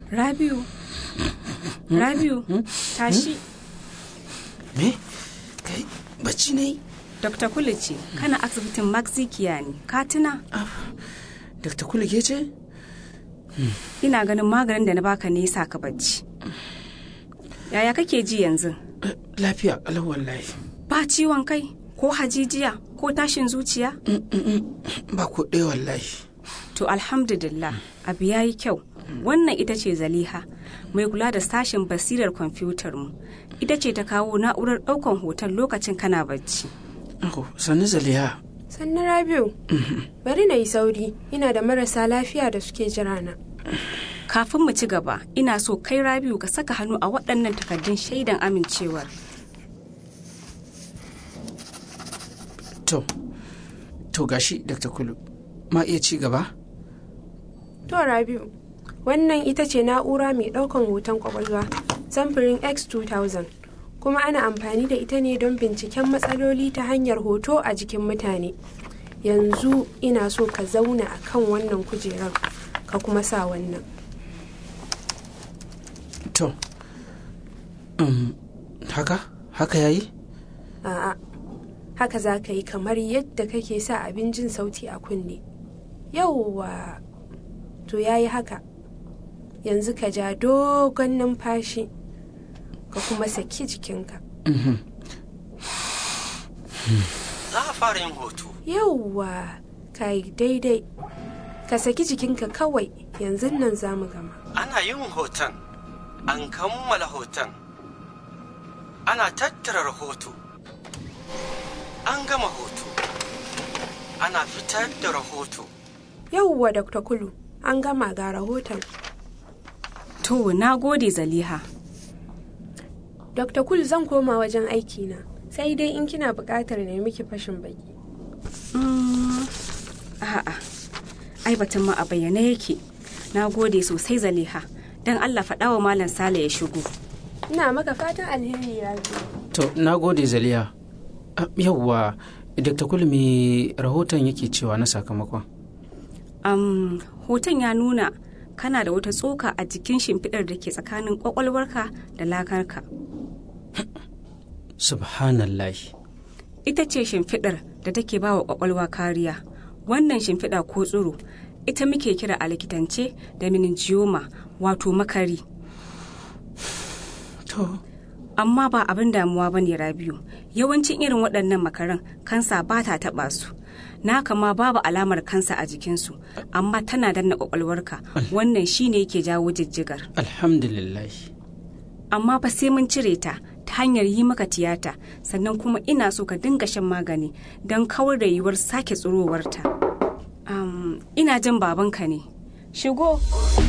Rabiu. Rabiu, tashi. Me? Kai, bacci ne? Dr. Kulu ce, kana asibitin Maxikiya ne, ka tuna? Dr. Kulu ke ce? Ina ganin maganin da na baka ne yasa ka bacci. Yaya kake ji yanzu? Eh, Lafiya ƙalau wallahi. Ba ciwon kai, ko hajijiya, ko tashin zuciya? Ba ko ɗaya wallahi. To alhamdulillah, abu ya yi kyau. Wannan ita ce Zaliha, mai kula da sashen basirar kwamfutar mu. Ita ce ta kawo na'urar ɗaukan hoton lokacin kana bacci. Oh, sannu Zaliha. Sannu Rabiu, bari na yi sauri, ina da marasa lafiya da suke jira na. Kafin mu ci gaba, ina so kai Rabiu ka saka hannu a waɗannan takardun shaidan amincewar. To, to gashi Dr. Kulu. Ma iya ci gaba? To Rabiu, wannan ita ce na'ura mai ɗaukan hoton kwakwalwa samfurin X2000 kuma ana amfani da ita ne don binciken matsaloli ta hanyar hoto a jikin mutane. Yanzu ina so ka zauna a kan wannan kujerar ka kuma sa wannan. To, um, haka? Haka yayi? A'a, haka za ka yi kamar yadda kake sa abin jin sauti a kunne. Yauwa, to ya yi haka. Yanzu ka ja dogon numfashi, ka kuma saki jikinka. Za a fara yin hoto. Yauwa, ka yi daidai. Ka saki jikinka kawai, yanzu nan za mu gama. Ana yin hoton. An kammala hoton. Ana tattara rahoto. An gama hoto. Ana fitar da rahoto. Yauwa, Dr. Kulu, an gama ga rahoton. To, na gode Zaliha. Dr. Kul zan koma wajen aikina, sai dai in kina buƙatar na miki fashin baki. Mm, A'a, ai batun ma a bayyane yake. Na gode sosai Zaliha. Don Allah faɗa wa Malam Sale ya shigo. Ina maka fatan alheri Rabiu. To, na gode Zaliha. Ah, Yawwa, Dr. Kulu me rahoton yake cewa na sakamakon? Am, hoton ya nuna kana da wata tsoka a jikin shimfiɗar da ke tsakanin ƙwaƙwalwarka da lakarka. Subhanallahi. Ita ce shimfiɗar da take ba wa ƙwaƙwalwa kariya. Wannan shimfiɗa ko tsiro, ita muke kira a likitance da meningioma wato makari. To, Amma ba abin damuwa ba ne Rabiu. Yawancin irin waɗannan makaran kansa ba ta taɓa su. Na kama babu alamar kansa a jikinsu, amma tana danna ƙwaƙwalwarka. Wannan shine yake jawo jijjigar. alhamdulillahi. amma fa sai mun cire ta ta hanyar yi maka tiyata sannan kuma ina so ka dinga shan magani don kawar da yiwuwar sake tsirowarta. Um, ina jin babanka ne. Shigo.